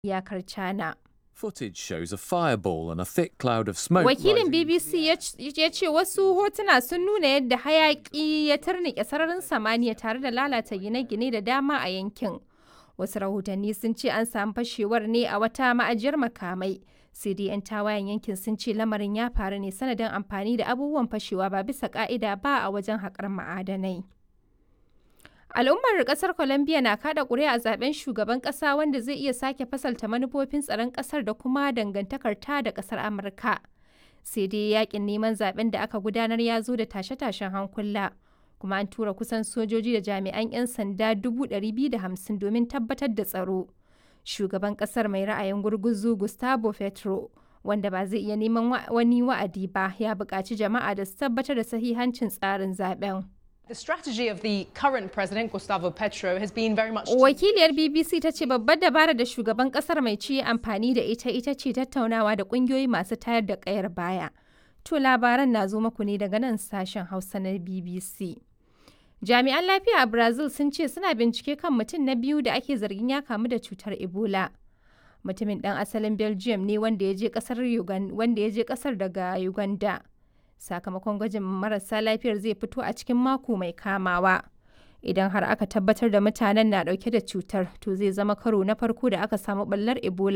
iyakar China. Footage shows a fireball and a thick cloud of smoke. Wakilin rising- BBC ya c- ya ce wasu hotuna sun nuna yadda hayaki ya tarnike sararin samaniya tare da lalata gine-gine da dama a yankin. Wasu rahotanni sun ce an samu fashewar ne a wata ma'ajiyar makamai. Sai dai 'yan tawayen yankin sun ce lamarin ya faru ne sanadin amfani da abubuwan fashewa ba bisa ka'ida ba a wajen haƙar ma'adanai. Al'ummar kasar Colombia na kada ƙuri'a a zaben shugaban ƙasa wanda zai iya sake fasalta manufofin tsaron ƙasar da kuma dangantakar ta da ƙasar Amurka. Sai dai yakin neman zaben da aka gudanar ya zo da tashe-tashen hankula. Kuma an tura kusan sojoji da jami'an 'yan sanda 250 domin tabbatar da tsaro. Shugaban ƙasar mai ra'ayin gurguzu Gustavo Petro, wanda ba zai iya neman wa- wani wa'adi ba, ya buƙaci jama'a da su tabbatar da sahihancin tsarin zaben. The strategy of the current president, Gustavo Petro, has been very much. to- Wakiliyar BBC ta ce babbar dabara da shugaban kasar mai ci amfani da ita ita ce tattaunawa da kungiyoyi masu tayar da kayar baya. To labaran na zo muku ne daga nan sashen Hausa na BBC. Jami'an lafiya a Brazil sun ce suna bincike kan mutum na biyu da ake zargin ya kamu da cutar Ebola. Mutumin ɗan asalin Belgium ne wanda ya je ƙasar Ugan- wanda ya je ƙasar daga Uganda. Sakamakon gwajin marasa lafiyar zai fito a cikin mako mai kamawa. Idan har aka tabbatar da mutanen na ɗauke da cutar, to zai zama karo na farko da aka samu ɓallar Ebola